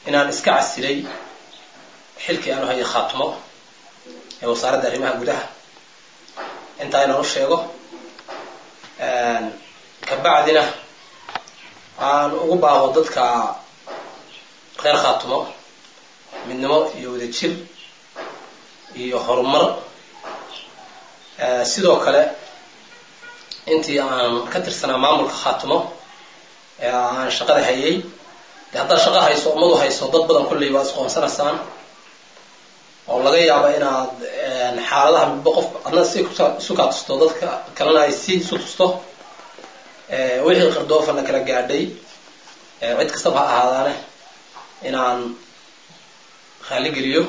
inaan iska casilay xilkii aanu hayay khaatimo ee wasaaradda arrimaha gudaha intaa inaan u sheego kabacdina aan ugu baaqo dadka reer khaatimo midnimo iyo wadajir iyo horumar sidoo kale intii aan ka tirsanaa maamulka khaatimo ee aan shaqada hayay de haddaad shaqo hayso ummadu hayso dad badan kolley waad isqoonsanaysaan oo laga yaaba inaad xaaladaha midba qof adna si isu kaa tusto dadka kalena ay si isu tusto wixii qardoofana kala gaadhay cid kastaba ha ahaadaane inaan raaligeliyo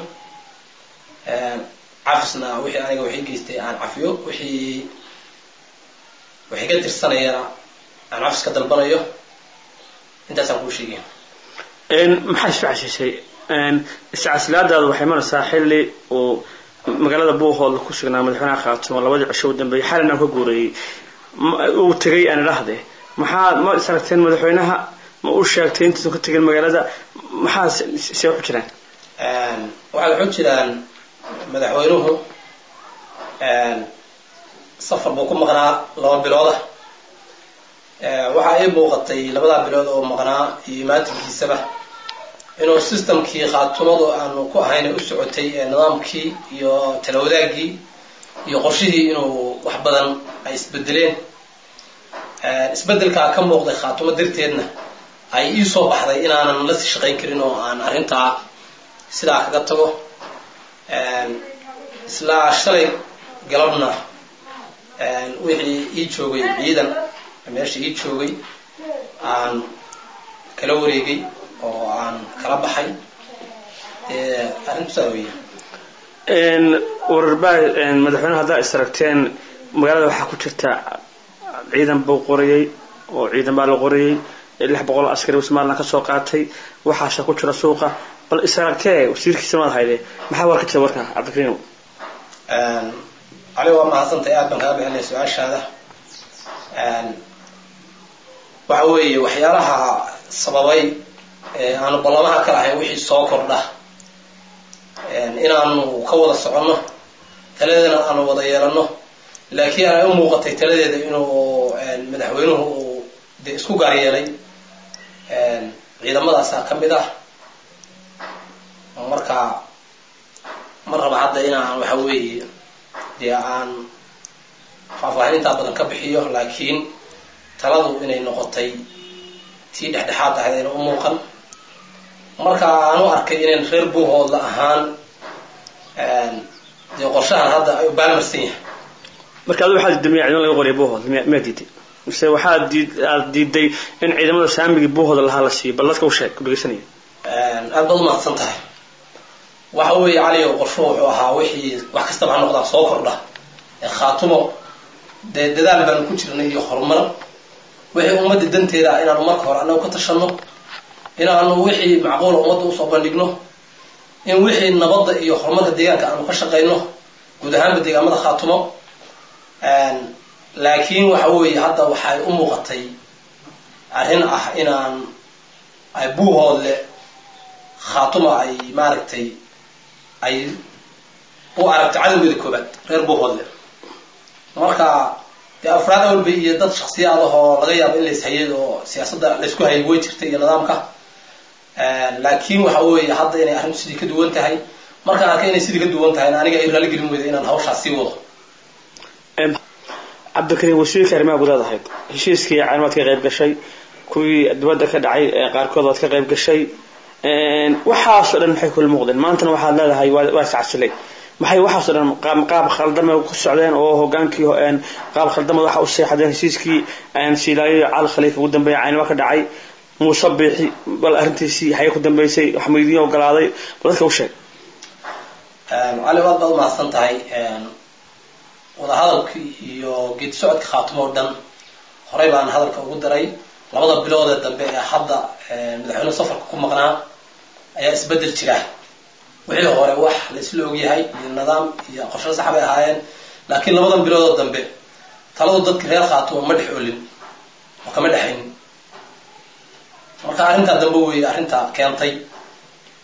cafisna wixii aniga waxay geystay aan cafiyo wixii waxay ka tirsanayana aan cafis ka dalbanayo intaasaan kuu sheegaya maxaa isu casishay iscasilaadaada waxay maraysaa xilli uu magaalada buuhoodla ku sugnaa madaxweynaha khaatimo labadii cisho u dambeeyay xalina ka guureeyey uu tegay aan idhaahde maxaa ma is aragteen madaxweynaha ma u sheegtay intaysan ka tegin magaalada maxaa see waxu jiraan waxay waxu jiraan madaxweynuhu safar buu ku maqnaa laba bilooda waxaa ii muuqatay labadaa bilood oo maqnaa iyo imaatinkiisaba inuu systemkii khaatumadu aanu ku ahayna u socotay ee nidaamkii iyo talawadaagii iyo qorshihii inuu wax badan ay isbedeleen isbedelkaa ka muuqday khaatumo darteedna ay ii soo baxday inaanan la sii shaqayn karin oo aan arrintaa sidaa kaga tago islaa shalay galabna wixii ii joogay ciidan meesha ii joogay aan kala wareegay oo aan kala baxay arrintu saa weya wararbaa madaxweyneha haddaa is aragteen magaalada waxaa ku jirta ciidan buu qorayey oo ciidan baa la qorayey lix boqol askari somalilan ka soo qaatay waxaase ku jira suuqa bal is aragtee wasiirkiisa maad hayde maxaa war ka jira warka cabdikariim cali waa mahadsantahay aad baan kaga bixinaya su-aashaada waxa weeye waxyaalaha sababay aanu ballamaha ka lahayn wixii soo kordha inaanu ka wada soconno taladeedana aanu wada yeelano laakiin ay u muuqatay taladeeda inuu madaxweynuhu uu dee isku gaar yeelay ciidamadaasaa ka mid ah marka ma raba hadda inaan waxa weeye dee aan faahfaahin intaa badan ka bixiyo laakiin taladu inay noqotay tii dhexdhexaad ahayd ayna u muuqan marka aan u arkay inayn reer buuhoodla ahaan dee qorshahan hadda ay u baalmarsan yahay marka adu waxaa diiday miya ciidamada laga qoriya buuhood miyaa diiday mise waxaa diid aad diiday in ciidamada saamigii buuhooda lahaa la siiyo bal dadka u sheeg ku dhegeysanaya aad baad umahadsan tahay waxa weeye cali o qorsho wuxuu ahaa wixii wax kastaba ha noqdaa soo kordha ee khaatumo dee dadaal baanu ku jirnay iyo horumar wixii ummadda danteeda ah inaanu marka hore annagu ka tashanno inaanu wixii macquula ummadda usoo bandhigno in wixii nabadda iyo horumarka deegaanka aanu ka shaqayno guud ahaanba deegaamada khaatumo laakiin waxa weeye hadda waxay u muuqatay arrin ah inaan ay buuhoodle khaatuma ay maaragtay ay u aragto cadowgeeda koobaad reer buuhoodle marka dee afraad awalba iyo dad shaksiyaad ahoo laga yaabo in lays hayay oo siyaasadda laysku hayay way jirtay iyo nidaamka laakiin waxa weeye hadda inay arrintu sidii ka duwan tahay markaan arkay inay sidii ka duwan tahayna aniga ay raali gelin weyda inaan hawshaas sii wado cabdikariim wasiirka arrimaha gudaad ahayd heshiiskii caalamaad ka qayb gashay kuwii dibadda ka dhacay qaarkood waad ka qayb gashay waxaasoo dhan maxay kula muuqdeen maantana waxaad leedahay waa iscasilay maxay waxaasoo dhan qaab khaldama ku socdeen oo hogaankii qaab khaldamad waxa u seexadeen heshiiskii silaayo iyo cali khaliifa ugu dambeeya caynaba ka dhacay muuse biixi bal arrintiisii xagee ku dambeysay wax maydiin ogolaaday bal dadka u sheeg cali aad baad umahadsan tahay wadahadalkii iyo geedi socodka khaatimo o dhan horey baan hadalka ugu daray labada bilood ee dambe ee hadda madaxweynuhu safarka ku maqnaa ayaa isbedel jira wixii hore wax la isla ogyahay iyo nidaam iyo qorsho sax bay ahaayeen laakiin labadan biloodoo dambe taladu dadka reer khaatimo ma dhex olin oo kama dhexaynin marka arrintaa dambe weeye arrintaa keentay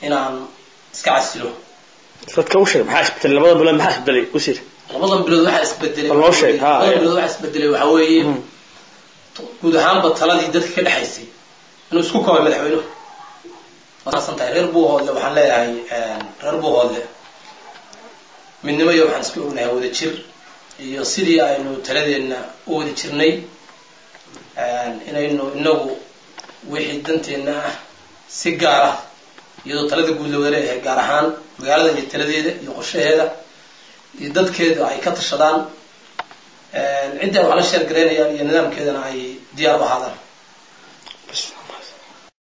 inaan iska casilo dadka u sheeg maxaa isbedelay labada bilood maxaa isbedelay usir labadan bilood waxaa isbedelay Bal noo sheeg, ha, labadan eh. bilood waxaa isbedelay waxaa weeye guud ahaanba taladii dadka ka dhexaysay inuu isku koobay madaxweynuhu wasan tahay reer buuhoodle waxaan leeyahay reer buuhoodle midnimo iyo waxaan isku ognahay wada jir iyo sidii aynu taladeenna u wada jirnay inaynu inagu wixii danteenna ah si gaar ah iyadoo talada guud la wada leeyahay gaar ahaan magaalada iyo taladeeda iyo qorshaheeda iyo dadkeeda ay ka tashadaan cidda ay wax la sheergaraynayaan iyo nidaamkeedana ay diyaar u ahaadaan